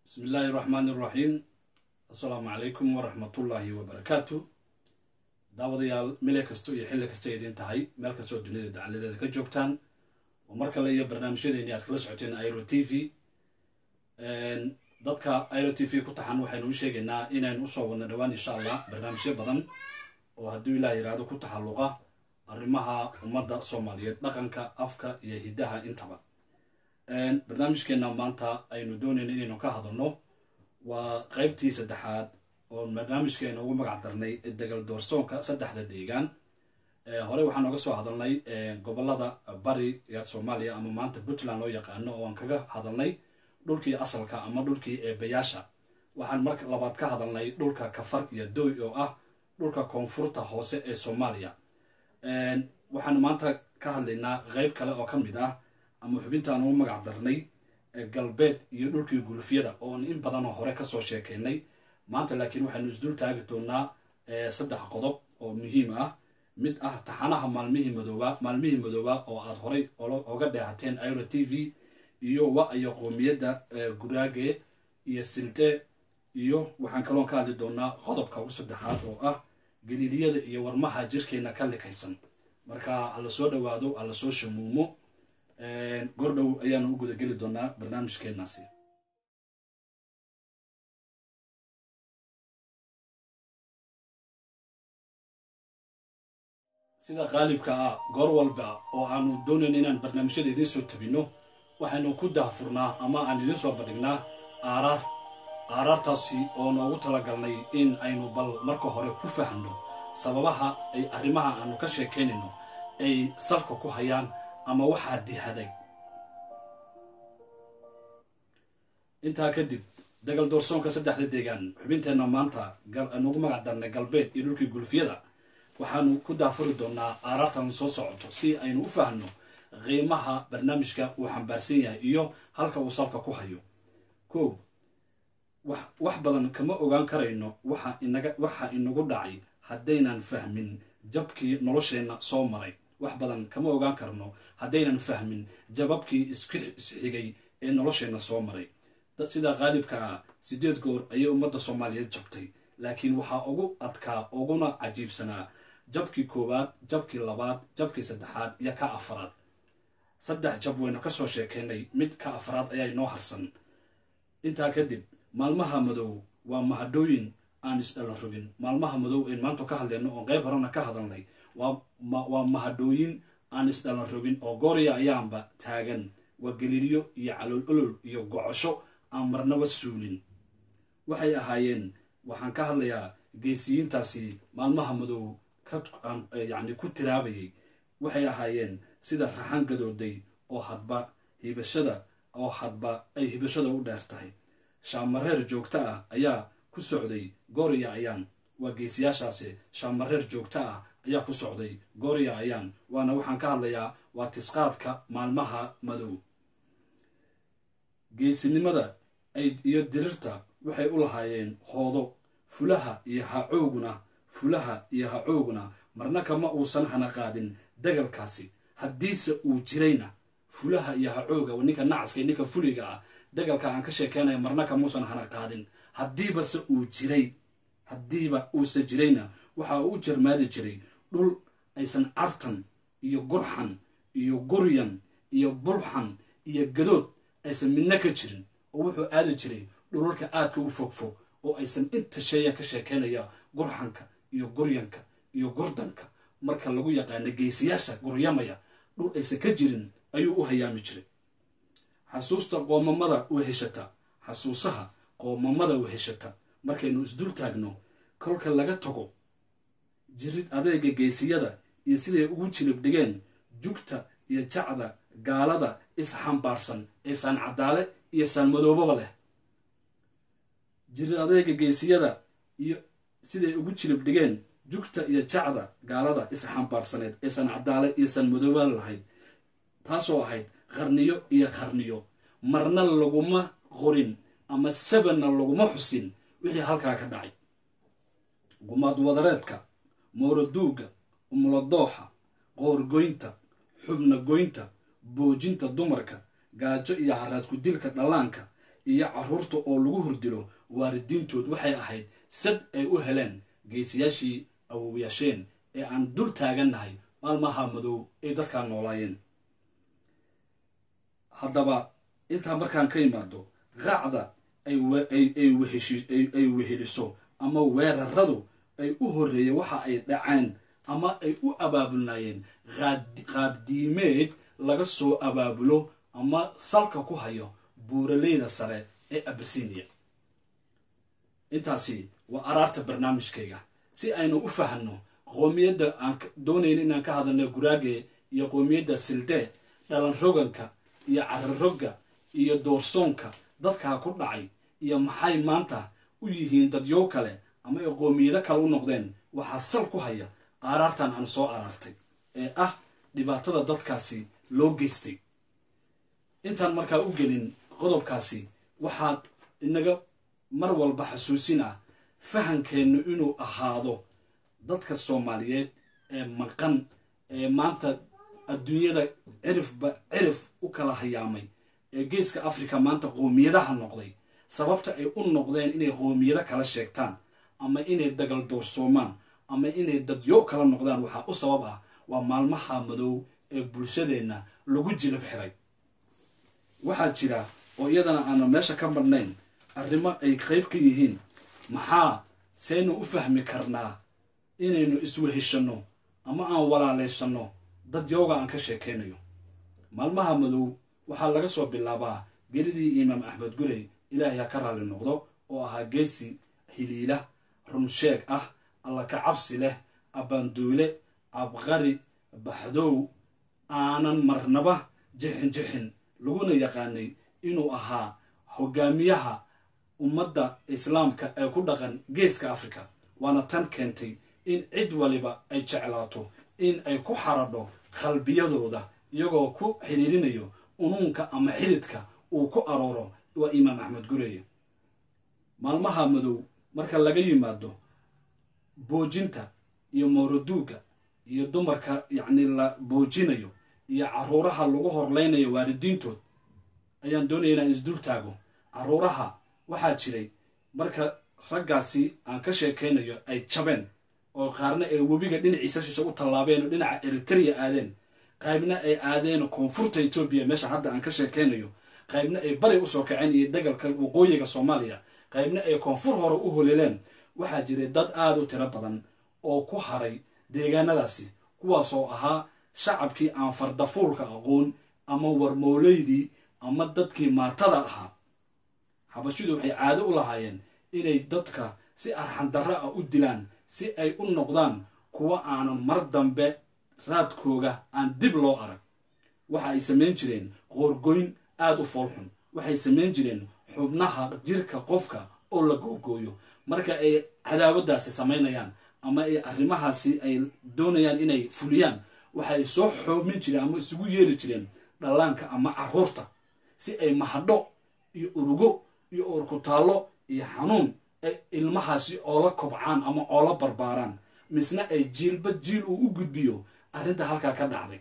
bismi illaahi raxmaani iraxiim assalaamu calaykum waraxmatullaahi wabarakaatu daawadayaal mile kasto iyo xilli kasta idiin tahay meel kastoo dunida dacaladeeda ka joogtaan oo mar kale iyo barnaamijyadeeni aad kala socoteen iro t v dadka iro t v ku taxan waxaynu u sheegaynaa inaynu usoo wadno dhowaan insha allah barnaamijyo badan oo hadduu ilaah yidhaahdo ku taxalluqa arrimaha ummadda soomaaliyeed dhaqanka afka iyo hiddaha intaba barnaamijkeena maanta aynu doonayna inaynu ka hadalno waa qeybtii saddexaad oo barnaamijkeena ugu magac darnay degal doorsoonka saddexda deegaan horey waxaan oga soo hadalnay gobolada bari ee soomaaliya ama maanta puntland loo yaqaano oo aan kaga hadalnay dhulkii asalka ama dhulkii eebayaasha waxaan marka labaad ka hadalnay dhulka kafar iyo doy oo ah dhulka koonfurta hoose ee soomaaliya waxaanu maanta ka hadlaynaa qeyb kale oo ka mid ah ama xubintaan ugu magac darnay galbeed iyo dhulkii gulufyada oon in badanoo hore kasoo sheekeynay maanta laakiin waxaynu isdul taagi doonaa saddex qodob oo muhiim ah mid ah taxanaha maalmihii madooba maalmihii madooba oo aad horay oga dheehateen iro t v iyo wa iyo qoomiyadda guraage iyo silte iyo waxaan kaloon ka hadli doonaa qodobka ugu saddexaad oo ah galiiliyada iyo warmaha jirkeena ka likaysan marka hala soo dhawaado hala soo shamuumo gordhow ayaanu u gudageli doonaa barnaamijkeenaasi sida qaalibka ah goor walba oo aanu doonayna inaan barnaamijyada idiin soo tabinno waxaynu ku dahfurnaa ama aan idiin soo bandhignaa aaraar aaraartaasi oo noogu talagalnay in aynu bal marka hore ku fahno sababaha ay arrimaha aanu ka sheekaynayno ay salka ku hayaan ama waxaa dihaday intaa kadib dagal doorsoonka saddexda deegaan xubinteenna maanta nugu magac darnay galbeed iyo dhulkii gulufyada waxaanu ku daafuri doonaa aaraartan soo socoto si aynu u fahno qiimaha barnaamijka uu xambaarsan yahay iyo halka uu salka ku hayo ko wax badan kama ogaan karayno waxa inagu dhacay haddaynan fahmin jabkii nolosheenna soo maray wax badan kama ogaan karno haddaynan fahmin jababkii isxigay ee nolosheenna soo maray sidaa qaalibka ah sideed goor ayay ummadda soomaaliyeed jabtay laakiin waxaa ugu adkaa uguna cajiibsanaa jabkii koowaad jabkii labaad jabkii saddexaad iyo ka afaraad saddex jab waynu kasoo sheekaynay mid ka afaraad ayaa inoo harsan intaa kadib maalmaha madow waa mahadhooyin aan isdhalan rogin maalmaha madow een maanta ka hadlayno oon qayb horena ka hadalnay waa mahadhooyin aan isdhalan rogin oo goorya ayaanba taagan waa galiiliyo iyo calool olol iyo gocosho aan marnaba suulin waxay ahaayeen waxaan ka hadlayaa geesiyiintaasi maalmaha madow yani ku tiraabayay waxay ahaayeen sida raxan gadooday oo hadba hibashada oo hadba ay hibashada u dheer tahay shaamareer joogto ah ayaa ku socday goorya ayaan waa geesiyaashaasi shaamareer joogto ah ayaa ku socday goorya ayaan waana waxaan ka hadlayaa waa tisqaadka maalmaha madow geesinimada iyo dirirta waxay u lahaayeen hoodo fulaha iyo hacooguna fulaha iyo hacooguna marna kama uusan hana qaadin dagalkaasi haddiise uu jirayna fulaha iyo hacooga ninka nacaska ninka fuliga ah dagalka aan ka sheekeynaya marna kamuusan hana qaadin haddiibase uu jiray haddiiba uusa jirayna waxa uu u jarmaadi jiray dhul aysan cartan iyo gurxan iyo guryan iyo bulxan iyo gadood aysan midna ka jirin oo wuxuu aadi jiray dhululka aadka u fogfog oo aysan inta sheeya ka sheekeynaya gurxanka iyo guryanka iyo gurdanka marka lagu yaqaano geesiyaasha guryamaya dhul aysan ka jirin ayuu u hayaami jiray xasuusta qoomamada weheshata xasuusaha qoomamada weheshata markaynu isdul taagno kolka laga tago jirid adeega geesiyada iyo siday ugu jilib dhigeen jugta iyo jacda gaalada isxambaarsan ee saan cadaale iyo saan madoobaba leh jirid adeega geesiyada iyo siday ugu jilib dhigeen jugta iyo jacda gaalada isxambaarsaneed ee saan cadaale iyo saan madooba lahayd taasoo ahayd qarniyo iyo qarniyo marna laguma qorin ama sabanna laguma xusin wixii halkaa ka dhacay gumaad wadareedka mooraduuga umuladooxa qoorgoynta xubna goynta boojinta dumarka gaajo iyo haraadku dilka dhallaanka iyo caruurta oo lagu hordilo waalidiintood waxay ahayd sad ay u heleen geesiyaashii awowayaasheen ee aan dul taagannahay maalmaha madow ay dadkaa noolaayeen haddaba intaa markaan ka yimaado raacda ay weheliso ama weeraradu ay u horreeyeen waxa ay dhaceen ama ay u abaabulnaayeen qaabdiimeed laga soo abaabulo ama salka ku hayo buuraleyda sare ee abasinia intaasi waa araarta barnaamijkayga si aynu u fahanno qoomiyadda aan doonayna inaan ka hadalno guraage iyo qoomiyadda sildee dhalan roganka iyo cararogga iyo doorsoonka dadkaa ku dhacay iyo maxay maanta u yihiin dadyow kale ama ay qoomiyado kale u noqdeen waxaa sal ku haya aaraartan aan soo araartay ee ah dhibaatada dadkaasi loo geystay intaan markaa u gelin qodobkaasi waxaad inaga mar walba xasuusin ah fahankeennu inuu ahaado dadka soomaaliyeed ee maqan ee maanta adduunyada cirifba cirif u kala hayaamay ee geeska africa maanta qoomiyadaha noqday sababta ay u noqdeen inay qoomiyado kala sheegtaan ama inay dagal doorsoomaan ama inay dadyo kala noqdaan waxaa u sabab ah waa maalmaha madow ee bulshadeenna lagu jilib xiray waxaa jira oo iyadana aanu meesha ka marnayn arrimo ay qayb ka yihiin maxaa saynu u fahmi karnaa inaynu isweheshanno ama aan walaalaysanno dad yooga aan ka sheekaynayo maalmaha madow waxaa laga soo bilaabaa geridii imaam axmed gurey ilaahay ha ka raalli noqdo oo ahaa geesi hiliila runsheeg ah alla ka cabsi leh abbaanduule abqari baxdow aanan marnaba jixin jixin laguna yaqaanay inuu ahaa hogaamiyaha ummadda islaamka ee ku dhaqan geeska africa waana tan keentay in cid waliba ay jeclaato in ay ku xaradho qalbiyadooda iyagoo ku xiriirinayo unuunka ama xididka uu ku arooro waa imaam axmed gureeye maalmaha madow marka laga yimaado boojinta iyo mowraduuga iyo dumarka yacni la boojinayo iyo caruuraha lagu horleynayo waalidiintood ayaan doonaya inaan isdul taago caruuraha waxaa jiray marka raggaasi aan ka sheekaynayo ay jabeen oo qaarna ay webiga dhinaciisa shisha u tallaabeen oo dhinaca eritrea aadeen qaybna ay aadeen koonfurta etoobiya meesha hadda aan ka sheekaynayo qaybna ay bari usoo kaceen iyo dagalka waqooyiga soomaaliya qaybna ay koonfur hore u holeleen waxaa jiray dad aada u tiro badan oo ku haray deegaanadaasi kuwaasoo ahaa shacabkii aan fardafuulka aqoon ama warmooleydii ama dadkii maatada ahaa xabashidu waxay caado u lahaayeen inay dadka si arxandarro ah u dilaan si ay u noqdaan kuwa aanan mar dambe raadkooga aan dib loo arag waxa ay samayn jireen qoorgoyn aada u foolxun waxay samayn jireen xubnaha jirka qofka oo la googooyo marka ay cadaawadaasi samaynayaan ama ay arrimahaasi ay doonayaan inay fuliyaan waxay soo xoobmin jireen ama isugu yeeri jireen dhallaanka ama caruurta si ay mahadho iyo urugo iyo urkutaallo iyo xanuun ay ilmahaasi oola kobcaan ama oola barbaaraan misna ay jiilba jiil uu u gudbiyo arrinta halkaa ka dhacday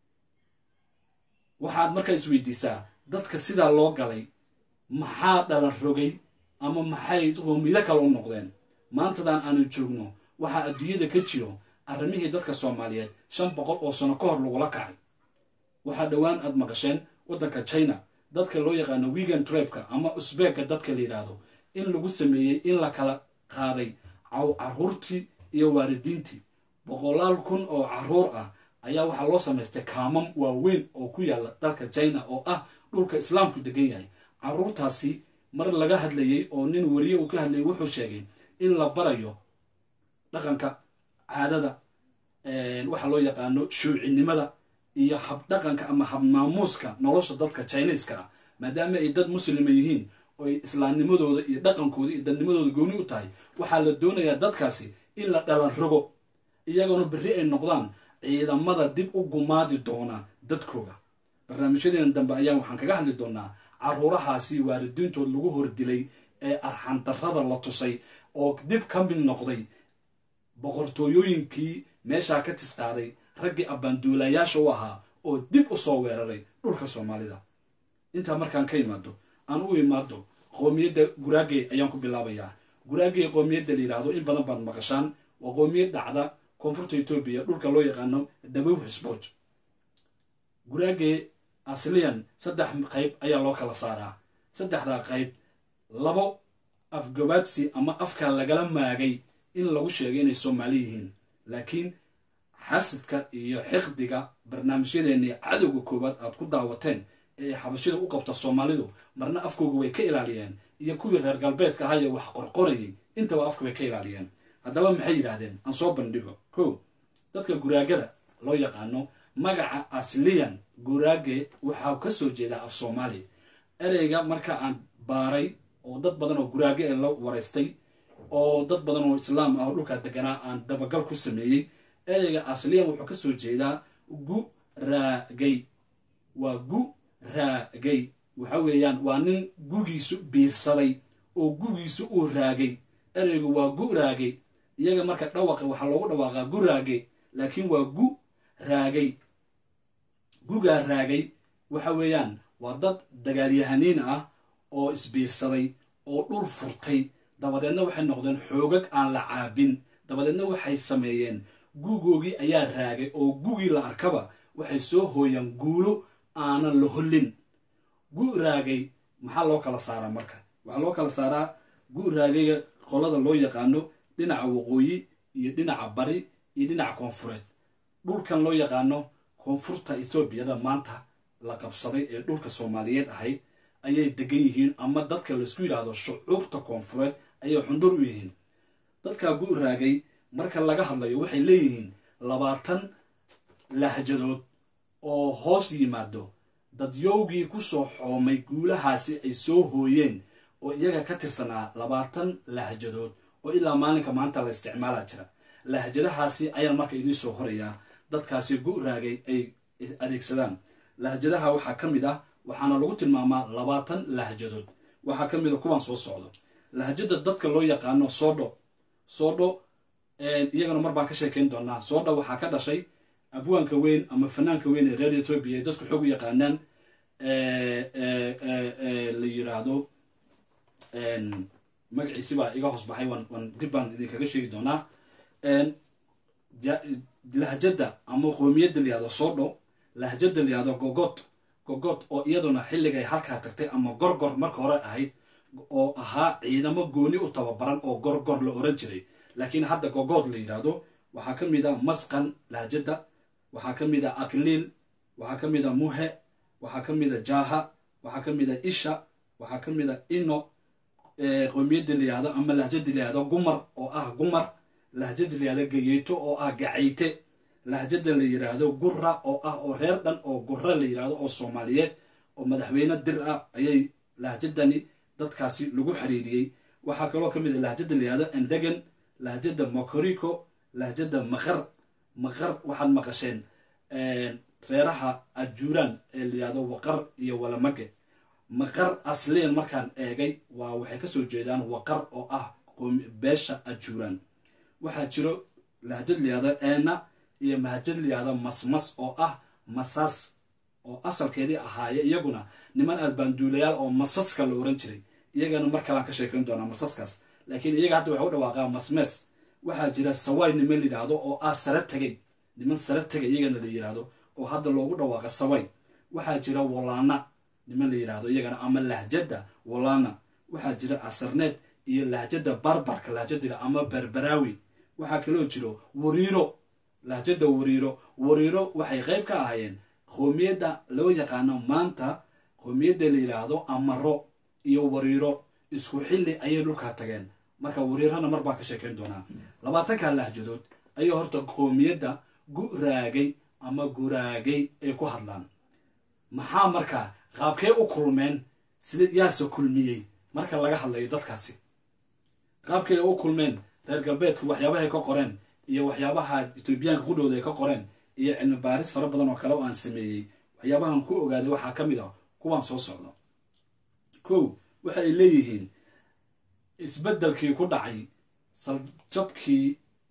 waxaad markaa isweydiisaa dadka sidaa loo galay maxaa dhalan rogay ama maxay qoomido kale u noqdeen maantadan aanu joogno waxaa adduunyada ka jiro arrimihii dadka soomaaliyeed shan boqol oo sano ka hor lagula kacay waxaa dhowaan aad maqasheen waddanka china dadka loo yaqaano wegan trabka ama usbeegga dadka la yidhaahdo in lagu sameeyey in la kala qaaday caruurtii iyo waalidiintii boqolaal kun oo caruur ah ayaa waxaa loo samaystay kaamam waaweyn oo ku yaalla dalka china oo ah dhulka islaamku degan yahay caruurtaasi mar laga hadlayey oo nin wariye uu ka hadlayay wuxuu sheegay in la barayo dhaqanka caadada waxa loo yaqaano shuucinimada iyo habdhaqanka ama habmaamuuska nolosha dadka chineska ah maadaama ay dad muslima yihiin oo ay islaamnimadooda iyo dhaqankooda iyo dadnimadooda gooni u tahay waxaa la doonayaa dadkaasi in la dhalan rogo iyagoona berri ay noqdaan ciidamada dib u gumaadi doona dadkooda barnaamijyadeena dambe ayaa waxaan kaga hadli doonaa caruurahaasi waalidiintood lagu hordilay ee arxandarrada la tusay oo dib ka mid noqday boqortooyooyinkii meeshaa ka tisqaaday raggii abbaanduulayaasha u ahaa oo dib u soo weeraray dhulka soomaalida intaa markaan ka imaado aan u imaado qoomiyadda guraagey ayaan ku bilaabayaa guraagey qoomiyadda la yidhaahdo in badan baad maqashaan waa qoomiyad dhacda koonfurta etoobiya dhulka loo yaqaano dhabow xisbood guraagey asliyan saddex qayb ayaa loo kala saaraa saddexdaa qayb labo afgabaadsi ama afka lagala maagay in lagu sheegay inay soomaali yihiin laakiin xasidka iyo xiqdiga barnaamijyadeennii cadowga koowaad aad ku daawateen ee ay xabashida u qabta soomaalidu marna afkooga way ka ilaaliyeen iyo kuwii reer galbeedka ahaye wax qorqorayay intaba afka bay ka ilaaliyeen haddaba maxay yidhaahdeen aan soo bandhigo ko dadka guraagada loo yaqaano magaca asliyan guraage waxaa ka soo jeedaa af soomaali ereyga marka aan baaray oo dad badan oo guraage ee la waraystay oo dad badan oo islaam ah oo dhulkaa deganaa aan dabagal ku sameeyey ereyga asliyan wuxuu ka soo jeedaa guraagay waa guraagay waxa weeyaan waa nin gugiisu biirsaday oo gugiisu uu raagay ereygu waa guraagay iyaga marka dhawaqa waxaa loogu dhawaaqaa guraage laakiin waa gu raagay gugaa raagay waxa weeyaan waa dad dagaalyahaniin ah oo isbiirsaday oo dhul furtay dabadeedna waxay noqdeen xoogag aan la caabin dabadeedna waxay sameeyeen guugoogii ayaa raagay oo gugii la arkaba waxay soo hooyaan guulo aanan la hollin gu raagay maxaa loo kala saaraa marka waxaa loo kala saaraa gu raagayga qolada loo yaqaano dhinaca waqooyi iyo dhinaca bari iyo dhinaca koonfureed dhulkan loo yaqaano koonfurta etoobiyada maanta la qabsaday ee dhulka soomaaliyeed ahayd ayay degan yihiin ama dadka laysku yidhaahdo shucuubta koonfureed ayay xundur u yihiin dadkaa gu raagay marka laga hadlayo waxay leeyihiin labaatan lahjadood oo hoos yimaado dadyowgii ku soo xoomay guulahaasi ay soo hooyeen oo iyaga ka tirsanaa labaatan lahjadood oo ilaa maalinka maanta la isticmaala jira lahjadahaasi ayaan marka idiin soo horayaa dadkaasi gu raagay ay adeegsadaan lahjadaha waxaa ka mid ah waxaana lagu tilmaamaa labaatan lahjadood waxaa ka mid a kuwaan soo socdo lahjada dadka loo yaqaano soodho soodho iyagana mar baan ka sheekayn doonaa soodho waxaa ka dhashay abwaanka weyn ama fanaanka weyn ee reer etoobiya ee dadku xoog u yaqaanaan la yiraahdo magaciisi baa iga hoos baxay waan dib baan idinkaga sheegi doonaa lahjada ama qoomiyadda la yihahdo soodho lahjada la yihahdo gogod gogod oo iyaduna xilligay halkaa tagtay ama gorgor marka hore ahayd oo ahaa ciidamo gooni u tababaran oo gorgor la oran jiray laakiin hadda gogood la yidhaahdo waxaa ka mid a masqan lahjada waxaa ka mid a akliil waxaa ka mid a muhe waxaa ka mid a jaaha waxaa ka mid a isha waxaa ka mid a ino qoomiyadda la yihahdo ama lahjada la yihahdo gumar oo ah gumar lahjada la yihahdo gayeyto oo ah gacayte lahjada la yidhaahdo gura oo ah oo reer dhan oo gura la yidhaahdo oo soomaaliyeed oo madaxweyne dir ah ayay lahjadani dadkaasi lagu xiriiriyey waxaa kaloo ka mid a lahjada la yihahdo endegan lahjada mokoriko lahjada maqar maqar waxaad maqasheen reeraha adjuuraan ee la yihahdo waqar iyo walamage maqar asliyan markaan eegay waa waxay kasoo jeedaan waqar oo ah beesha adjuuraan waxaa jiro lahjad la yihahdo eena iyo mahajad la yihahdo masmas oo ah masaas oo asalkeedii ahaaye iyaguna niman albaanduulayaal oo masaska la oran jiray iyagana mar kalaan ka sheekayn doonaa masaskaas laakiin iyaga hadda waxay u dhawaaqaa masmees waxaa jira sawaay niman la yidhaahdo oo ah sare tegay niman sare tegay iyagana la yidhaahdo oo hadda loogu dhawaaqa sawaay waxaa jira walaana niman la yidhaahdo iyagana ama lahjada walaana waxaa jira asarneed iyo lahjada barbarka lahjadila ama berberaawi waxaa kaloo jiro wariiro lahjada wariiro wariiro waxay qayb ka ahaayeen qoomiyadda loo yaqaano maanta qoomiyadda la yidhaahdo amaro iyo wariiro isku xilli ayay dhulkaa tageen marka wariirana mar baan ka sheekayn doonaa labaatanka lahjadood ayay horta qoomiyadda guraagay ama guraagay ay ku hadlaan maxaa markaa qaabkee u kulmeen sida yaase kulmiyey marka laga hadlayo dadkaasi qaabkay u kulmeen reer galbeedku waxyaabahay ka qoreen iyo waxyaabaha etoobiyaanka qudhowda ay ka qoreen iyo cilmi baaris fara badan oo kale oo aan sameeyey waxyaabahan ku ogaaday waxaa ka mid ah kuwaan soo socdo kow waxa ay leeyihiin isbeddelkii ku dhacay saljabkii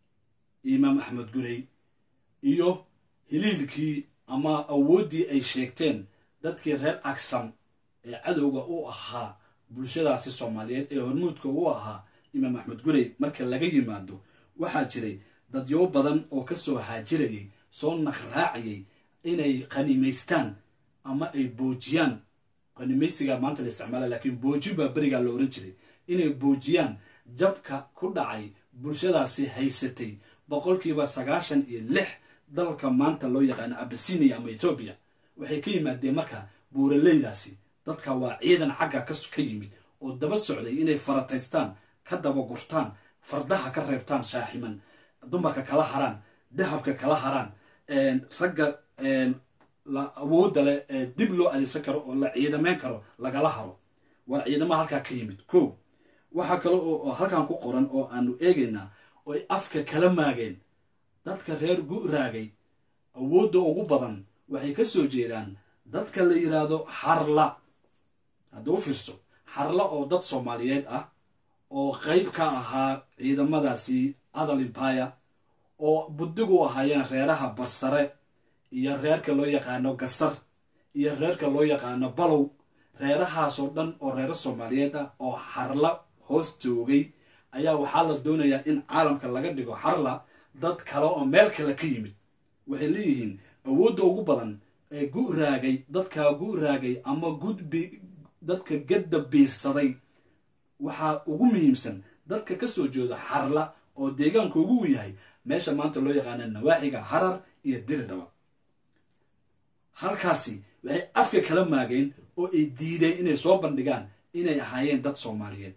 imaam axmed gurey iyo hiliilkii ama awooddii ay sheegteen dadkii reer agsam ee cadowga u ahaa bulshadaasi soomaaliyeed ee hormuudka u ahaa imaam axmed gurey marka laga yimaado waxaa jiray dadyo badan oo kasoo haajirayay soo naqraacayay inay qanimaystaan ama ay boojiyaan qanimaysiga maanta la isticmaala laakiin booji baa berigaa la oran jiray inay boojiyaan jabka ku dhacay bulshadaasi haysatay boqolkiiba sagaashan iyo lix dalka maanta loo yaqaano abasinia ama etoobiya waxay ka yimaadeen marka buuraleydaasi dadka waa ciidan xagga ka yimid oo daba socday inay farataystaan ka daba gurtaan fardaha ka reebtaan shaaximan dumarka kala haraan dahabka kala haraan ragga awoodda leh ee dib loo adeegsan karo oo la ciidameyn karo lagala haro waa ciidamaha halkaa ka yimid ko waxaa kale oo halkan ku qoran oo aanu eegaynaa oo ay afka kala maageen dadka reer gu'raagay awoodda ugu badan waxay ka soo jeedaan dadka la yidhaahdo xarla hadda u fiirso xarla oo dad soomaaliyeed ah oo qayb ka ahaa ciidamadaasi adal imbaya oo buddigu ahaayeen reeraha barsare iyo reerka loo yaqaano gasar iyo reerka loo yaqaano balow reerahaasoo dhan oo reero soomaaliyeed ah oo xarla hoos joogay ayaa waxaa la doonayaa in caalamka laga dhigo xarla dad kale oo meel kale ka yimid waxay leeyihiin awoodda ugu badan ee gu'raagay dadkaa gu'raagay ama gudbi dadka gadda biirsaday waxaa ugu muhiimsan dadka ka soo jeeda xarla oo deegaanka ugu yahay meesha maanta loo yaqaana nawaaxiga harar iyo diridhaba halkaasi waxay afka kala maageen oo ay diideen inay soo bandhigaan inay ahaayeen dad soomaaliyeed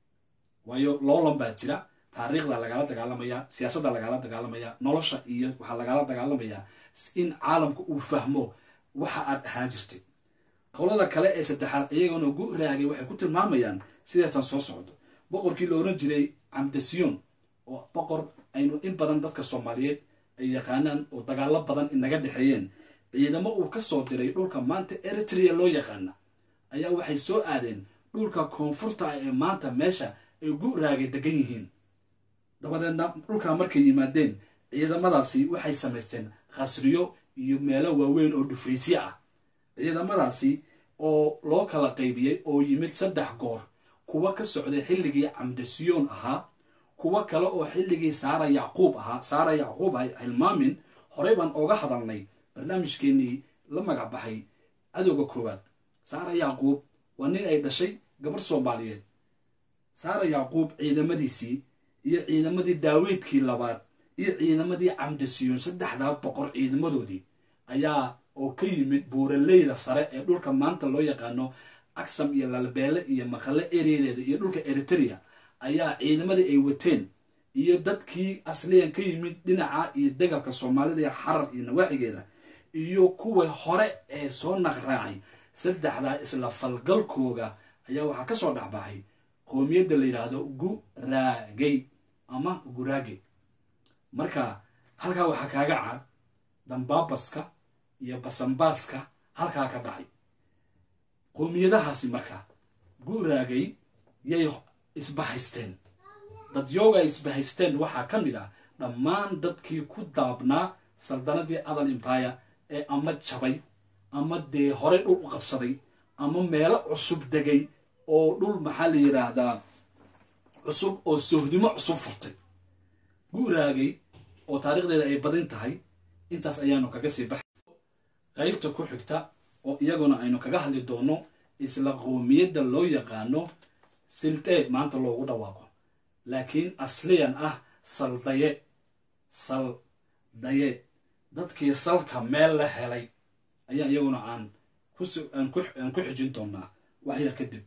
waayo loolan baa jira taariikhda lagala dagaalamaya siyaasadda lagala dagaalamaya nolosha iyo waxaa lagala dagaalamayaa in caalamka uu fahmo waxa aad ahaan jirtay qolada kale ee saddexaad iyagana gu'raagay waxay ku tilmaamayaan sideetan soo socdo boqorkii la oran jiray camdasiyon oo boqor aynu in badan dadka soomaaliyeed ay yaqaanaan oo dagaalo badan inaga dhexeeyeen ciidamo uu ka soo diray dhulka maanta eritrea loo yaqaana ayaa waxay soo aadeen dhulka koonfurta ah ee maanta meesha ay gu'raagay degan yihiin dabadeedna dhulkaa markay yimaadeen ciidamadaasi waxay samaysteen khasriyo iyo meelo waaweyn oo dhufaysyo ah ciidamadaasi oo loo kala qaybiyey oo yimid saddex goor kuwa ka socday xilligii camdasiyoon ahaa kuwa kale oo xilligii saara yacquub ahaa saara yacquub ha hilmaamin horey baan ooga hadalnay barnaamijkeenii la magac baxay cadowga koowaad saara yacquub waa nin ay dhashay gabar soomaaliyeed saara yacquub ciidamadiisii iyo ciidamadii daaweydkii labaad iyo ciidamadii camdasiyoon saddexdaa boqor ciidamadoodii ayaa oo ka yimid buuraleyda sare ee dhulka maanta loo yaqaano aksam iyo lalbeele iyo maqale ereyadeeda iyo dhulka eritrea ayaa ciidamadii ay wateen iyo dadkii asliyan ka yimid dhinaca iyo degalka soomaalida iyo xarar iyo nawaaxigeeda iyo kuwa hore ee soo naqraacay saddexdaa isla falgalkooga ayaa waxaa ka soo dhexbaxay qoomiyadda la yidhaahdo guraagay ama guraage marka halkaa waxaa kaaga cad dambaabaska iyo basanbaaska halkaa ka dhacay qoomiyadahaasi marka guraagay yay isbahaysteen dadyooga isbahaysteen waxaa ka mid ah dhammaan dadkii ku daabnaa saldanadii adal imbaya ee ama jabay ama dee horey dhul u qabsaday ama meelo cusub degay oo dhul maxaa la yidhaahdaa cusub oo sohdimo cusub furtay guuraagay oo taariikhdeeda ay badin tahay intaas ayaanu kaga sii baxay qaybta ku xigta oo iyaguna aynu kaga hadli doono isla qoomiyadda loo yaqaano siltee maanta loogu dhawaaqo laakiin asliyan ah saldaye saldaye dadkii salka meel la helay ayaa iyaguna aan aan ku xijin doonaa wax yar kadib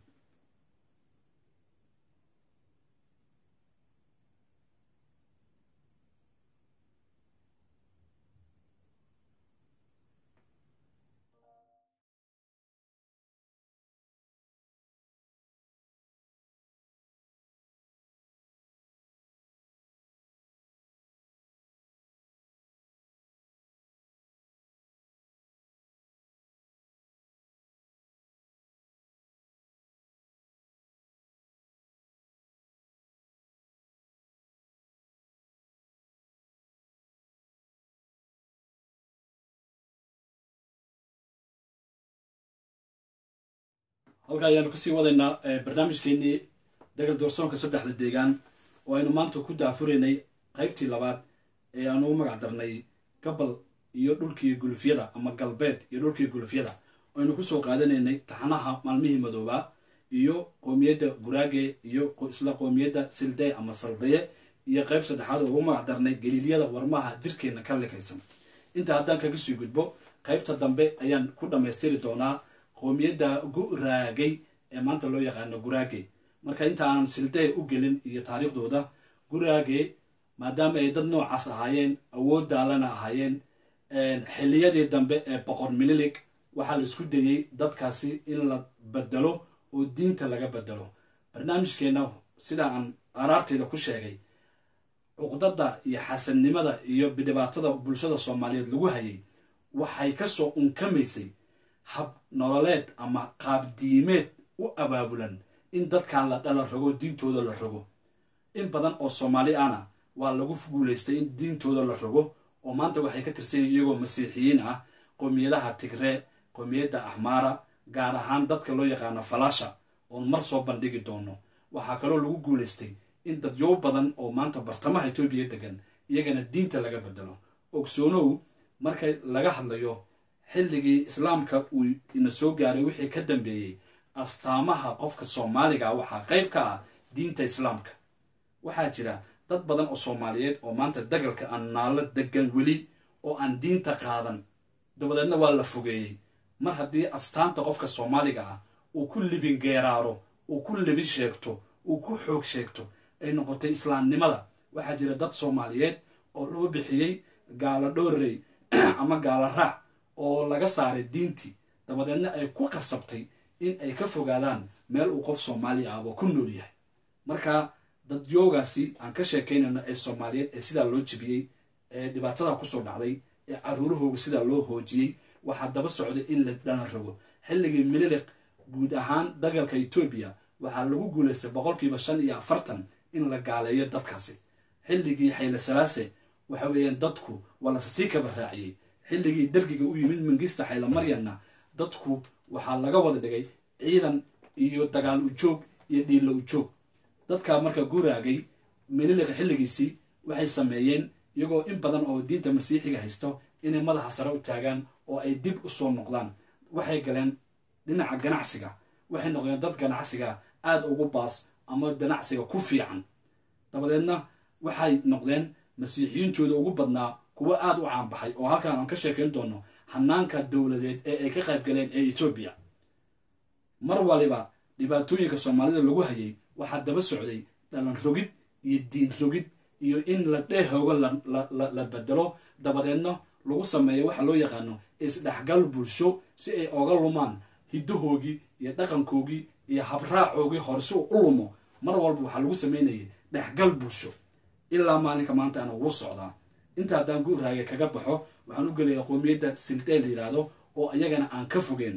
halkaa ayaanu kasii wadaynaa barnaamijkeenii dagal doorsoonka saddexda deegaan oo aynu maanta ku daafuraynay qaybtii labaad ee aan ugu magac darnay gabal iyo dhulkii gulufyada ama galbeed iyo dhulkii gulufyada aynu kusoo qaadanaynay taxanaha maalmihii madoobaa iyo qoomiyadda guraage iyo isla qoomiyadda silday ama saldaye iyo qayb saddexaad oo ugu magac darnay galiilyada warmaha jirkeenna ka likaysan inta haddaan kaga sii gudbo qaybta dambe ayaan ku dhammaystiri doonaa qoomiyadda guraagay ee maanta loo yaqaano guraage marka inta aanan silday u gelin iyo taariikhdooda guraage maadaama ay dad noocaas ahaayeen awood daalana ahaayeen xilliyadii dambe ee boqor mililig waxaa la isku dayey dadkaasi in la bedelo oo diinta laga bedelo barnaamijkeenna sida aan araarteyda ku sheegay cuqdada iyo xasannimada iyo dhibaatada bulshada soomaaliyeed lagu hayay waxay kasoo unkamaysay hab nololeed ama qaabdiimeed u abaabulan in dadkan la dhala rogo diintooda la rogo in badan oo soomaali ana waa lagu guulaystay in diintooda la rogo oo maanta waxay ka tirsan yihin iyagoo masiixiyiin ah qoomiyadaha tigree qoomiyadda axmaara gaar ahaan dadka loo yaqaano falaasha oon mar soo bandhigi doono waxaa kaloo lagu guulaystay in dadyow badan oo maanta bartamaha etoobiya degan iyagana diinta laga bedelo ogsoonow marka laga hadlayo xilligii islaamka uu ina soo gaaray wixii ka dambeeyey astaamaha qofka soomaaliga waxaa qayb ka ah diinta islaamka waxaa jira dad badan oo soomaaliyeed oo maanta dagalka aan naalo degan weli oo aan diinta qaadan dabadeedna waa la fogeeyey mar haddii astaanta qofka soomaaliga ah uu ku libin geeraaro uu ku libi sheegto uu ku xoog sheegto ay noqotay islaamnimada waxaa jira dad soomaaliyeed oo loo bixiyey gaalo dhoorrey ama gaalo raac oo laga saaray diintii dabadeedna ay ku qasabtay in ay ka fogaadaan meel uu qof soomaali ahba ku nool yahay marka dadyoogaasi aan ka sheekaynayno ee soomaaliyeed ee sidaa loo jebiyey ee dhibaatada kusoo dhacday ee caruurahooga sidaa loo hoojiyey waxaa daba socday in la dhalan rogo xilligii mililiq guud ahaan dagalka etoobiya waxaa lagu guulaystay boqolkiiba shan iyo afartan in la gaaleeyo dadkaasi xilligii xayle salaase waxa weeyaan dadku waa lasii kaba raaciyey xilligii dergiga u yimid mangista xayle maryanna dadku waxaa laga wada dhigay ciidan iyo dagaal ujoog iyo dhiilla ujoog dadkaa marka guraagay mililiqa xilligiisii waxay sameeyeen iyagoo in badan oo diinta masiixiga haysto inay madaxa sare u taagaan oo ay dib u soo noqdaan waxay galeen dhinaca ganacsiga waxay noqdeen dad ganacsiga aada ugu baas ama ganacsiga ku fiican dabadeedna waxay noqdeen masiixiyiintooda ugu badnaa kuwo aada u caanbaxay oo halkaan aan ka sheekayn doono hanaanka dowladeed ee ay ka qayb galeen ee etoobiya mar waliba dhibaatooyinka soomaalida lagu hayay waxaa daba socday dhalan rogid iyo diin rogid iyo in la dheehooga la bedelo dabadeedna lagu sameeyo waxa loo yaqaano isdhexgal bulsho si ay oga lumaan hiddahoogii iyo dhaqankoogii iyo habraacoogii hore si uu u lumo mar walba waxaa lagu sameynayay dhexgal bulsho ilaa maalinka maanta ana ugu socdaa inta haddaan guuraaga kaga baxo waxaan u gelayaa qoomiyadda sildee la yidhaahdo oo iyagana aan ka fogeen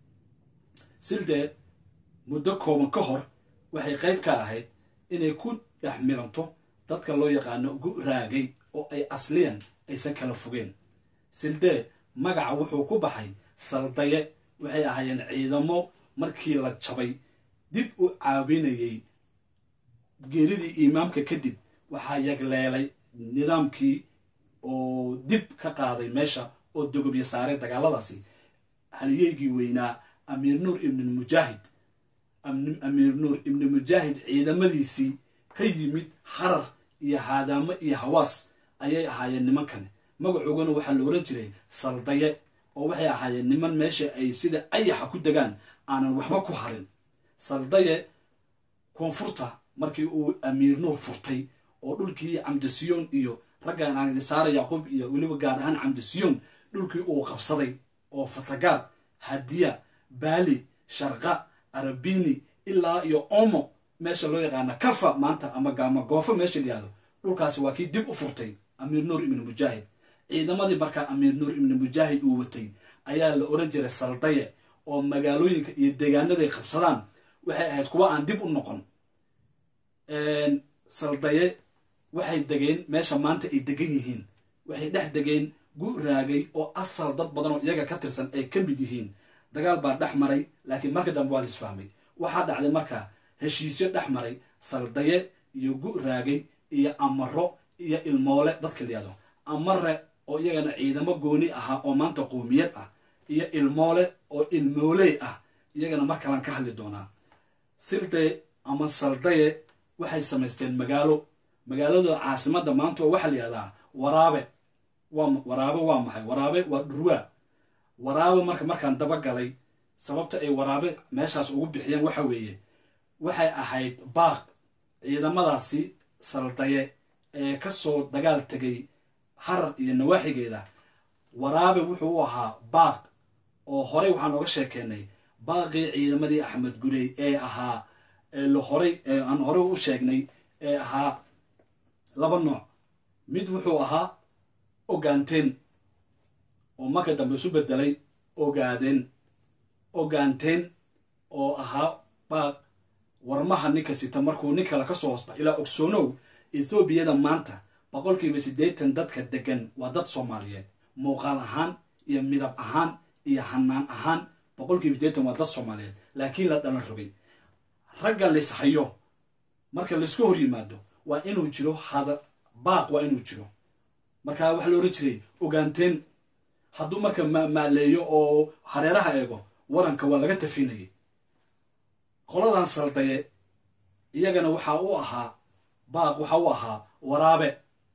sildee muddo kooban ka hor waxay qayb ka ahayd inay ku dhex milanto dadka loo yaqaano guraagay oo ay asliyan aysan kala fogeen sildee magaca wuxuu ku baxay saldaye waxay ahaayeen ciidamo markii la jabay dib u caawinayay geeridii imaamka kadib waxaa yagleelay nidaamkii oo dib ka qaaday meesha oo dogobya saaray dagaaladaasi haliyeygii weynaa amiir nuur ibni mujaahid amiir nuur ibni mujaahid ciidamadiisii ka yimid harar iyo haadaamo iyo hawaas ayay ahaayeen nimankani magacoogana waxaa la oran jiray saldaye oo waxay ahaayeen niman meesha ay sida ayaxa ku degaan aanan waxba ku harin saldaye koonfurta markii uu amiir nuur furtay oo dhulkii camdisiyoon iyo raggan ansaare yacquub iyo weliba gaar ahaan camdisiyoon dhulkii uu qabsaday oo fatagaad hadiya baali sharqa arabini ilaa iyo omo meesha loo yaqaana kafa maanta ama gaamagoofo meesha layihahdo dhulkaasi waa kii dib u furtay amiir nuur ibni mujaahid ciidamadii markaa amiir nuur ibni mujaahid uu watay ayaa la oran jiray saldaye oo magaalooyinka iyo deegaanaday qabsadaan waxay ahayd kuwa aan dib u noqon saldaye waxay degeen meesha maanta ay degan yihiin waxay dhex degeen guraagay oo asal dad badan oo iyaga ka tirsan ay ka mid yihiin dagaal baa dhex maray laakiin marka dambe waa la isfahmay waxaa dhacday marka heshiisyo dhex maray saldaye iyo gu-raagay iyo amaro iyo ilmoole dadka layado amare oo iyagana ciidamo gooni ahaa oo maanta qoomiyad ah iyo ilmoole oo ilmooley ah iyagana mar kalaan ka hadli doonaa sildaye ama saldaye waxay samaysteen magaalo magaalada caasimadda maanta oo waxaa la yihahdaa waraabe waa waraabe waa maxay waraabe waa dhurwaa waraabe marka markaan dabagalay sababta ay waraabe meeshaas ugu bixiyeen waxa weeye waxay ahayd baaq ciidamadaasi saldaye ee kasoo dagaal tegay harar iyo nawaaxigeeda waraabe wuxuu u ahaa baaq oo horey waxaan oga sheekeenay baaqii ciidamadii axmed gurey ee ahaa horay aan horey u sheegnay ee ahaa laba nooc mid wuxuu ahaa ogaanteen oo marka dambe isu bedelay ogaadeen ogaanteen oo ahaa baaq warmaha ninka sita markuu nin kale kasoo hoosba ilaa ogsoonow ethoobiyada maanta boqolkiiba siddeetan dadka degan waa dad soomaaliyeed muuqaal ahaan iyo midab ahaan iyo hanaan ahaan boqolkiiba siddeetan waa dad soomaaliyeed laakiin la dhalan rogay ragga layshayo marka laysku hor yimaado waa inuu jiro hada baaq waa inuu jiro marka waxaa la ohan jiray ogaanteen hadduu marka maaleeyo oo hareeraha eego waranka waa laga tafinayay qoladan saldaye iyagana waxaa u ahaa baaq waxaa u ahaa waraabe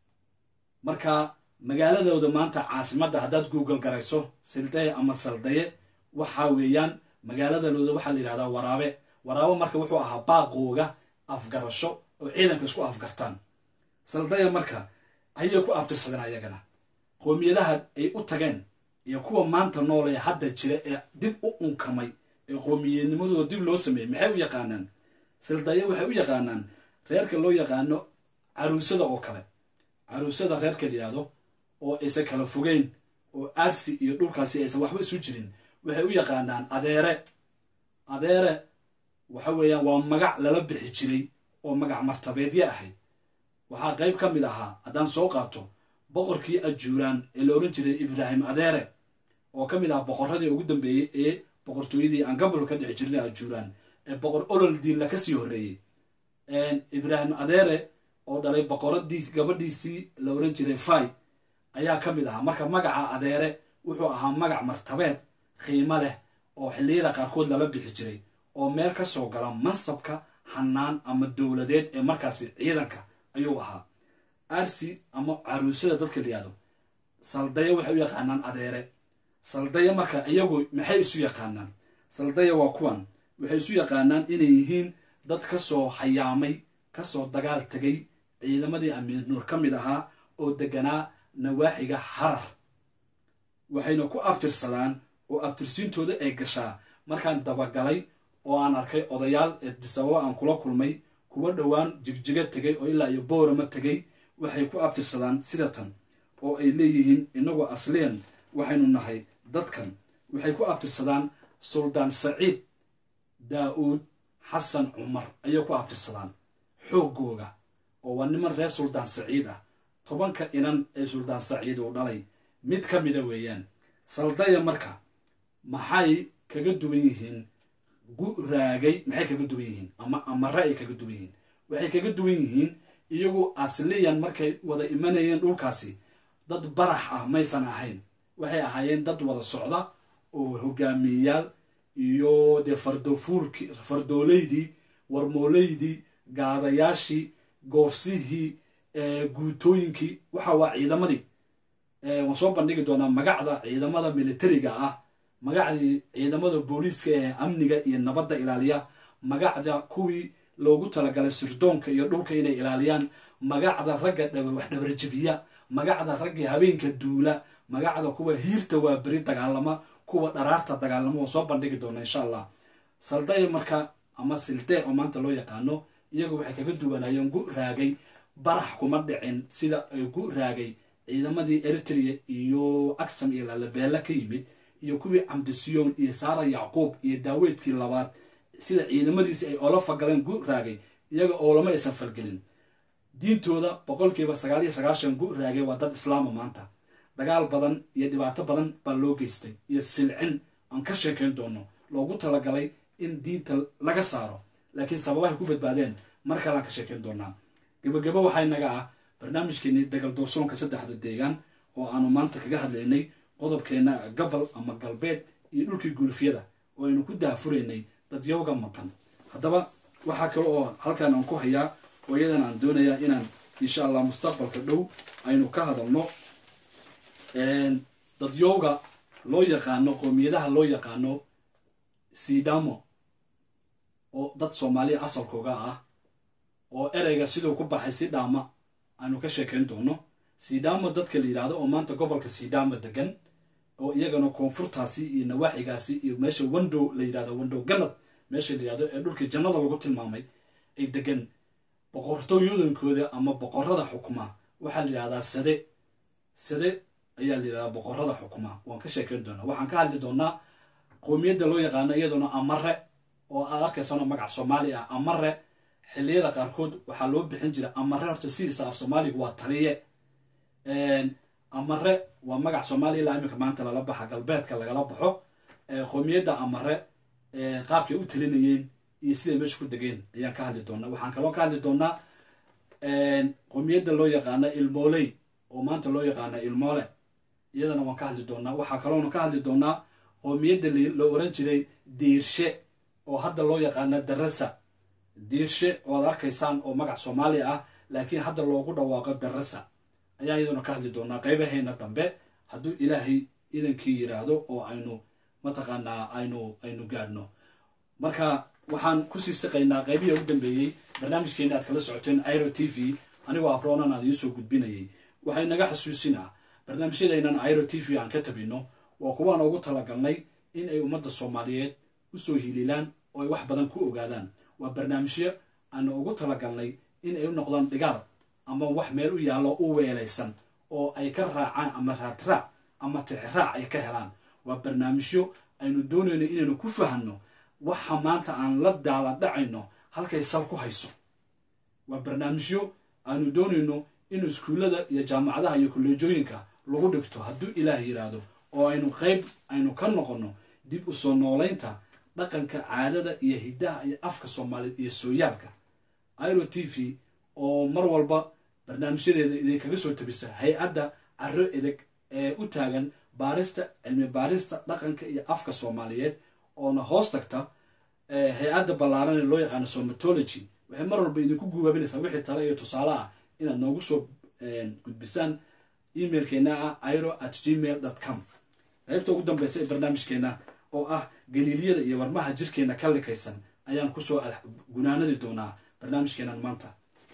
marka magaaladooda maanta caasimadda haddaad google garayso sildaye ama saldaye waxaa weeyaan magaaladooda waxaa la yidhahdaa waraabe waraabe marka wuxuu ahaa baaqooga afgarasho oo ciidanka isku afgartaan saldaya marka ayay ku abtirsadeen ayagana qoomiyadaha ay u tageen iyo kuwa maanta nool ee hadda jira ee dib u unkamay ee qoomiyadnimadooda dib loo sameeyey maxay u yaqaanaan saldaya waxay u yaqaanaan reerka loo yaqaano caruusada oo kale caruusada reerka layihahdo oo aysan kala fogeyn oo aarsi iyo dhulkaasi aysan waxba isu jirin waxay u yaqaanaan adeere adeere waxa weeyaan waa magac lala bixi jiray oo magac martabeedya ahayd waxaa qayb ka mid ahaa haddaan soo qaato boqorkii ajuuraan ee la odhan jiray ibraahim adeere oo ka mid ahaa boqorradii ugu dambeeyey ee boqortooyadii aan gabalka ka dhici jirnay ajuuraan ee boqor olol diinla kasii horreeyey ibraahim adeere oo dhalay boqoradii gabadhiisii la odhan jiray fay ayaa ka mid ahaa marka magaca adeere wuxuu ahaa magac martabeed qiimo leh oo xilliyada qaarkood lala bixi jiray oo meel ka soo gala mansabka hanaan ama dowladeed ee markaasi ciidanka ayuu ahaa arsi ama caruusada dadka layihahdo saldaya waxay u yaqaanaan adeere saldaya marka iyagu maxay isu yaqaanaan saldaya waa kuwan waxay isu yaqaanaan inay yihiin dad kasoo hayaamay kasoo dagaal tegay ciidamadii amiir nuur ka mid ahaa oo deganaa nawaaxiga harar waxayna ku abtirsadaan oo abtirsiintooda ay gashaa markaan dabagalay oo aan arkay odayaal eedisababo aan kula kulmay kuwa dhowaan jigjiga tegay oo ilaa iyo boorama tegay waxay ku abtirsadaan sida tan oo ay leeyihiin inagoo asliyan waxaynu nahay dadkan waxay ku abtirsadaan suldaan saciid daa-uud xasan cumar ayay ku abtirsadaan xooggooga oo waa niman reer suldaan saciid ah tobanka inan ee suldaan saciid uu dhalay mid ka mida weeyaan saldaya marka maxay kaga duwan yihiin gu-raagay maxay kaga duwan yihiin ama amare ay kaga duwan yihiin waxay kaga duwan yihiin iyagu asliyan markay wada imanayeen dhulkaasi dad barax ah maysan ahayn waxay ahaayeen dad wada socda oo hogaamiyeyaal iyo dee fardofuulki fardooleydii warmooleydii gaadayaashii goorsihii guutooyinkii waxa waa ciidamadii waan soo bandhigi doonaa magacda ciidamada militariga ah magacdii ciidamada booliiska ee amniga iyo nabadda ilaaliya magacda kuwii loogu talagalay sirdoonka iyo dhulka inay ilaaliyaan magacda ragga wax dhabarjabiya magacda ragga habeenka duula magacda kuwa hiirta waa beri dagaalama kuwa dharaarta dagaalama waan soo bandhigi doonaa insha allah saldaya marka ama sildee oo maanta loo yaqaano iyagu waxay kaga duwanayeen gu raagay barax kuma dhicin sida ay gu raagay ciidamadii eritrea iyo aksam iyo lalabeela ka yimid iyo kuwii camdisiyoon iyo saara yacquub iyo daaweydkii labaad sida ciidamadiisi ay oola fagaleen gu raagay iyaga oolama aysan falgelin diintooda boqolkiiba sagaal iyo sagaashan gu raagay waa dad islaama maanta dagaal badan iyo dhibaato badan baa loo geystay iyo silcin aan ka sheekayn doono loogu talagalay in diinta laga saaro laakiin sababahay ku badbaadeen mar kaleaan ka sheekayn doonaa gebagabo waxaa inaga ah barnaamijkeenii dagal doorsoonka saddexda deegaan oo aanu maanta kaga hadlaynay qodobkeena gobol ama galbeed iyo dhulkii gulufyada oo aynu ku daafuraynay dadyowga maqan haddaba waxaa kale oo halkaan aan ku hayaa oo iyadan aan doonayaa inaan insha allah mustaqbalka dhow aynu ka hadalno dadyowga loo yaqaano qoomiyadaha loo yaqaano sidamo oo dad soomaaliya asalkooga ah oo ereyga siduu ku baxay sidhaama aanu ka sheekayn doono sidamo dadka la yidhaahdo oo maanta gobolka sidamo degan oo iyagana koonfurtaasi iyo nawaaxigaasi iyo meesha wendow la yidhahdo wendow galad meesha la yidhahdo ee dhulkii jannada lagu tilmaamay ay degan boqortooyoodankooda ama boqorada xukuma waxaa la yidhahdaa sade sade ayaa la yidhahdaa boqorada xukuma waan ka sheekayn doonaa waxaan ka hadli doonaa qoomiyadda loo yaqaano iyaduna amare oo aad arkaysano magac soomaali ah amare xilliyada qaarkood waxaa loo bixin jira amare horta sidiisa af soomaaliga waa taliye amare waa magac soomaaliya ilaa iminka maanta lala baxa galbeedka lagala baxo qoomiyadda amare qaabkay u talinayeen iyo siday meesha ku degeen ayaan ka hadli doonaa waxaan kaloo ka hadli doonaa qoomiyadda loo yaqaana ilmooley oo maanta loo yaqaana ilmoole iyadana waan ka hadli doonaa waxaa kaloona ka hadli doonaa qoomiyadda la oran jiray diirshe oo hadda loo yaqaana darasa diirshe oo ad arkaysaan oo magac soomaaliya ah laakiin hadda loogu dhawaaqo darasa ayaa iyaduna ka hadli doonaa qaybaheena dambe hadduu ilaahay idankii yidhaahdo oo aynu mataqaanaa aynu aynu gaadhno marka waxaan kusii siqaynaa qaybihii ugu dambeeyey barnaamijkeena aad kala socoteen iro t v anigoo abroonan aan idiin soo gudbinayay waxay naga xasuusinaa barnaamijyadaynan iro t v aan ka tabino waa kuwaan ugu talagalnay in ay ummadda soomaaliyeed usoo hiliilaan oo ay wax badan ku ogaadaan waa barnaamijyo aanu ugu talagalnay in ay u noqdaan dhigaal ama wax meel u yaallo u weelaysan oo ay ka raacaan ama raadraac ama tixraac ay ka helaan waa barnaamijyo aynu doonayno inaynu ku fahanno waxa maanta aan la daala dhacayno halkay sal ku hayso waa barnaamijyo aanu doonayno in iskuullada iyo jaamacadaha iyo kolleejooyinka lagu dhigto hadduu ilaah yidhaahdo oo aynu qayb aynu ka noqonno dib u soo noolaynta dhaqanka caadada iyo hiddaha iyo afka soomaaliyeed iyo sooyaalka iro t v oo mar walba barnaamijyadeeda idinkaga soo tabisa hay-adda caro edeg ee u taagan baarista cilmi baarista dhaqanka iyo afka soomaaliyeed oona hoos tagta hay-adda ballaaran ee loo yaqaano somatology waxay mar walba idinku guubaabinaysaa wixii tale iyo tusaale ah inaad noogu soo gudbisaan emailkeena ah iro at gmail dot com qaybta ugu dambeysa ee barnaamijkeena oo ah galiiliyada iyo warmaha jirkeena ka likaysan ayaan kusoo gunaanadi doonaa barnaamijkeenan maanta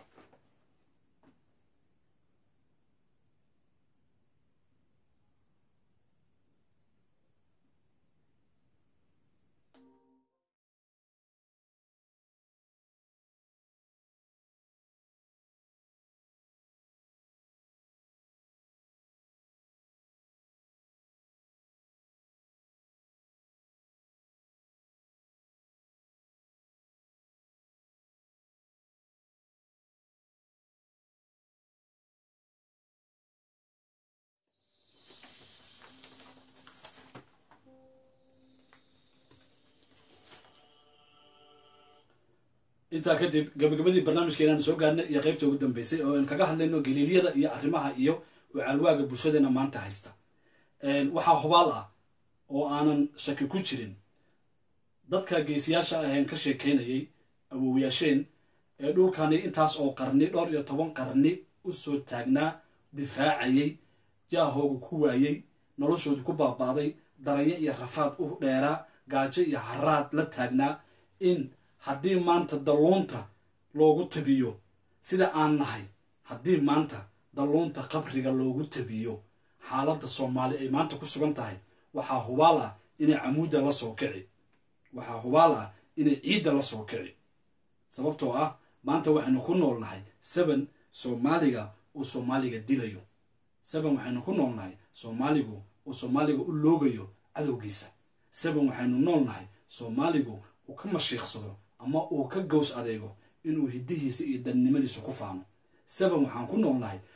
intaa kadib gabagabadii barnaamijkeenaan soo gaarnay iyo qaybta ugu dambeysay oo aynu kaga hadlayno galiiliyada iyo arrimaha iyo caalwaaga bulshadeena maanta haysta waxaa hubaal ah oo aanan shaki ku jirin dadka geesiyaasha aheen ka sheekeynayay awowyaasheen ee dhulkani intaas oo qarni dhowr iyo toban qarni u soo taagnaa difaacayay jaahooga ku waayey noloshooda ku baabaaday daranyo iyo rafaad u dheeraa gaajo iyo haraad la taagnaa in haddii maanta dalluunta loogu tabiyo sida aan nahay haddii maanta dalluunta qabriga loogu tabiyo xaaladda soomaali ay maanta ku sugan tahay waxaa hubaal ah inay camuudda la soo kici waxaa hubaal ah inay ciidda la soo kici sababtoo ah maanta waxaynu ku nool nahay seven soomaaliga uu soomaaliga dilayo seven waxaynu ku nool nahay soomaaligu uu soomaaliga u loogayo cadowgiisa seven waxaynu nool nahay soomaaligu uu ka mashiiqsado ama uu ka gows adeego inuu hiddihiisa iyo dadnimadiisa ku faano seven waxaan ku nool nahay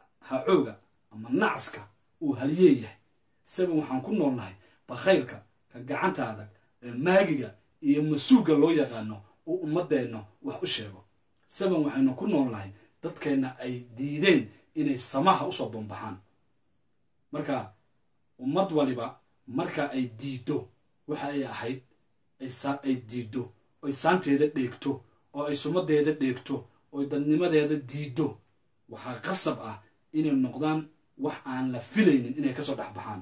hacooga ama nacska uu haliyeeyahay seven waxaan ku nool nahay bakhaylka ka gacantaada maagiga iyo masuuga loo yaqaano uu ummadeenna wax u sheego saban waxaynu ku noolnahay dadkeenna ay diideen inay samaha usoo bambaxaan marka ummad waliba marka ay diiddo waxa ay ahayd ay diiddo oy saanteeda dheegto oo ay sumadeeda dheegto oy dadnimadeeda diiddo waxaa qasab ah inay noqdaan wax aan la filaynin inay kasoo dhex baxaan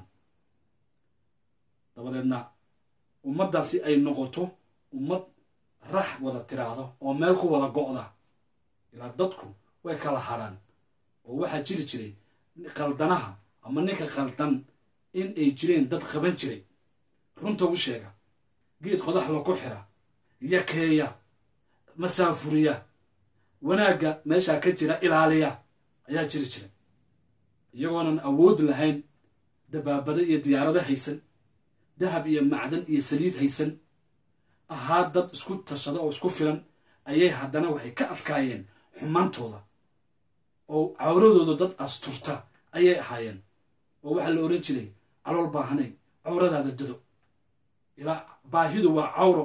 dabadeedna ummaddaasi ay noqoto ummad rax wada tiraahdo oo meel ku wada go'da ilaa dadku way kala hadhaan oo waxaa jiri jiray qaldanaha ama ninka qaldan in ay jireen dad qaban jiray runta u sheega geed qodaxla ku xira yakeeya masaafuriya wanaagga meeshaa ka jira ilaaliya ayaa jiri jiray iyagoonan awood lahayn dabaabado iyo diyaarado haysan dahab iyo macdan iyo saliid haysan ahaa dad isku tashada oo isku filan ayay haddana waxay ka adkaayeen xumaantooda oo cawradooda dad asturta ayay ahaayeen oo waxaa la ohan jiray calool baahanay cawradaada dado ilaa baahidu waa cawro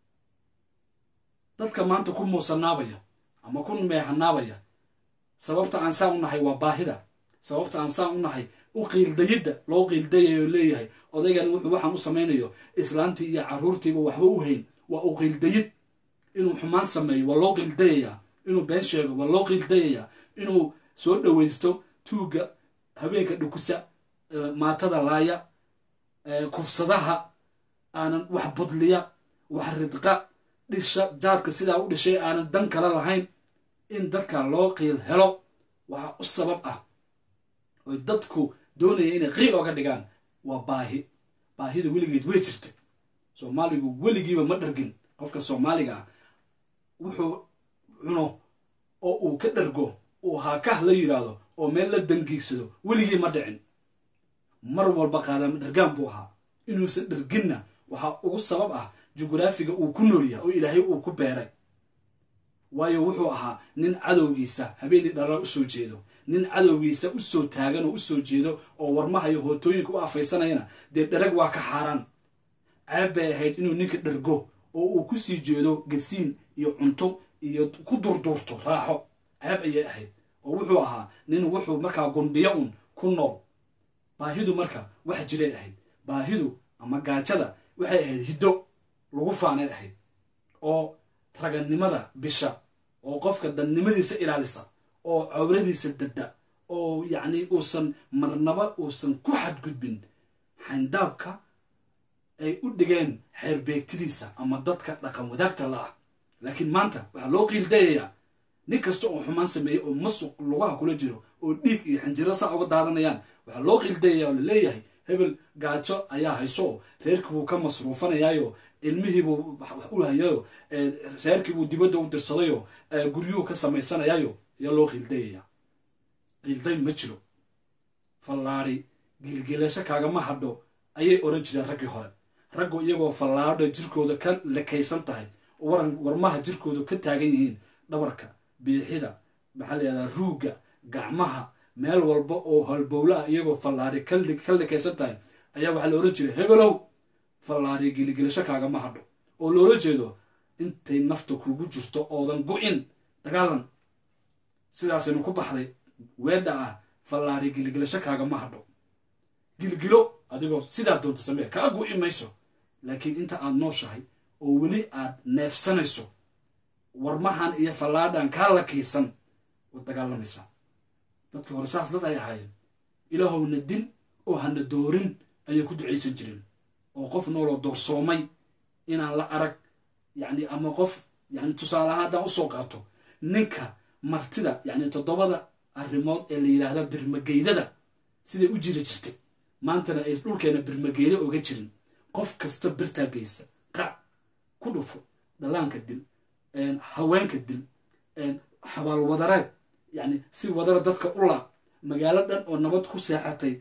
dadka maanta ku muusanaabaya ama ku meehanaabaya sababta aan saa u nahay waa baahida sababta aan saa u nahay u qiildayidda loo qiildayayo leeyahay odaygan wuxuu waxaan u samaynayo islaantii iyo carruurtiiba waxba u hayn waa u qiildayid inuu xumaan sameeyo waa loo qiildayayaa inuu been sheego waa loo qiildayayaa inuu soo dhowaysto tuugga habeenka dhukusa maatada laaya kufsadaha aanan wax budliya wax ridqa dhisha jaadka sidaa u dhishay aanan dan kale lahayn in dadka loo qiil helo waxaa u sabab ah oy dadku doonaya inay qiil ooga dhigaan waa baahi baahida weligeed way jirtay soomaaligu weligiiba ma dhargin qofka soomaaliga ah wuxuu cuno oo uu ka dhargo uu haakah la yidhaahdo oo meel la dangiigsado weligii ma dhicin mar walba qaadama dhargaan buu ahaa inuusan dharginna waxaa ugu sabab ah jugraafiga uu ku nool yahay oo ilaahay uu ku beeray waayo wuxuu ahaa nin cadowgiisa habeenii dharra u soo jeedo nin cadowgiisa u soo taagan oo u soo jeedo oo warmaha iyo hootooyinka u afaysanayana dee dharag waa ka xaaraan ceeb bay ahayd inuu ninka dhargo oo uu ku sii jeedo gasiin iyo cunto iyo ku durduurto raaxo ceeb ayay ahayd oo wuxuu ahaa nin wuxuu markaa gundhiyo un ku nool baahidu marka wax jiray ahayd baahidu ama gaajada waxay ahayd hiddo lagu faanay ahayd oo raganimada bisha oo qofka dadnimadiisa ilaalisa oo cawradiisa dadda oo yacni uusan marnaba uusan ku xadgudbin xayndaabka ay u dhigeen xeerbeegtidiisa ama dadka dhaqan wadaagta la ah laakiin maanta waxaa loo qiildayayaa nin kasta oo xumaan sameeyey oo masuq lugaha kula jiro oo dhiig iyo xinjiro saa uga daadanayaan waxaa loo qiildayaya oo laleeyahay hebel gaajo ayaa hayso reerkiibuu ka masruufanayaayo ilmihiibuu u hayayo reerkiibuu dibadda u dirsadayo guryuhu ka samaysanayaayo ayaa loo qiildayayaa qiilday ma jiro fallaari gilgilasho kaagama hadho ayay oran jireen raggii hore raggu iyagoo fallaadha jirkooda ka lekaysan tahay waran warmaha jirkooda ka taagan yihiin dhabarka biixida maxaa la yihahdaa ruugga gacmaha meel walba oo halbowla ah iyagoo fallaari ka lekaysan tahay ayaa waxaa la ohan jiray hebelow fallaari gilgilasho kaagama hadho oo loola jeedo intay nafta kugu jirto oodan go-in dagaalan sidaasaynu ku baxday weedha ah fallaari gilgilasho kaagama hadho gilgilo adigoo sidaa doonta samee kaa go-i mayso laakiin inta aad nooshahay oo weli aad neefsanayso warmahan iyo fallaadhan kaa lakaysan waad dagaalamaysaa dadkii hore saas dad ay ahaayeen ilaahowna dil oo hana doorin ayay ku ducaysan jireen oo qof nooloo doorsoomay inaan la arag yacni ama qof yani tusaaleahaan haddaan usoo qaato ninka martida yacni toddobada arrimood ee la yidhaahda birmageydada siday u jiri jirtay maantana ay dhulkeena birmageydo oga jirin qof kasta birtaa geysa qac ku dhufo dhallaanka dil haweenka dil xabaalwadareed yacni si wadara dadka u laab magaalo dhan oo nabad ku seexatay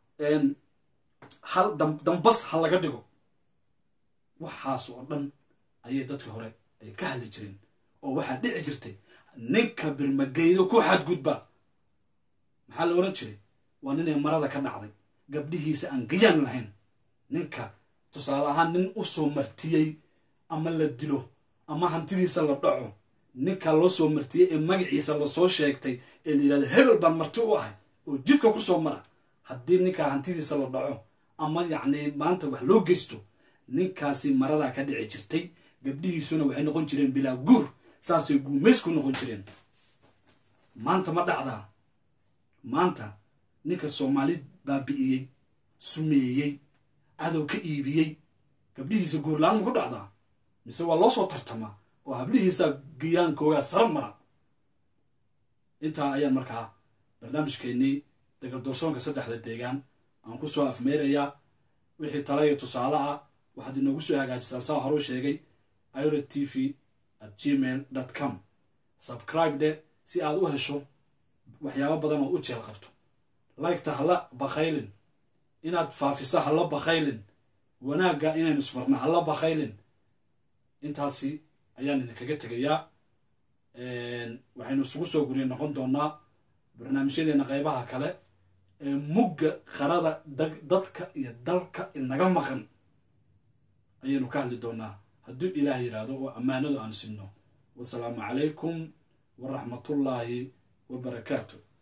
hal dambas ha laga dhigo waxaas oo dhan ayay dadkii hore ay ka hadli jireen oo waxaa dhici jirtay ninka birmageydo ku xadgudba maxaa la ohan jiray waa ninay marada ka dhacday gabdhihiisa aan gayaan lahayn ninka tusaale ahaan nin u soo martiyey ama la dilo ama hantidiisa la dhaco ninka loo soo martiyey ee magaciisa lasoo sheegtay ee la yidhahdo hebel baan marti u ahay oo jidka ku soo mara haddii ninkaa hantidiisa la dhaco ama yacni maanta wax loo geysto ninkaasi maradaa ka dhici jirtay gabdhihiisuna waxay noqon jireen bilaa guur saasay guumays ku noqon jireen maanta ma dhacdaa maanta ninka soomaali baabi'iyey sumeeyey cadow ka iibiyey gabdhihiisa guurlaan ma ku dhacdaa mise waa loo soo tartamaa oo hablihiisa giyaankoogaa sara mara intaa ayaan markaa barnaamijkeennii dagaldoorsoonka saddexda deegaan aan ku soo afmeerayaa wixii tala iyo tusaale ah waxaad inoogu soo hagaajisaan saa horuu sheegay iro t v at gmail dot com subscribe de si aad u hesho waxyaabo badan oo u jeel qabto liketa hala bakhaylin inaad faafiso hala bakhaylin wanaagga inaynu isfarna hala bakhaylin intaasi ayaan idinkaga tegayaa waxaynu isugu soo guriya noqon doonaa barnaamijyadeena qaybaha kale ee mugga qarada dadka iyo dalka inaga maqan ayaynu ka hadli doonaa hadduu ilaah yidhaahdo oo ammaanadu aan sinno wasalaamu calaykum waraxmatullaahi wabarakaatu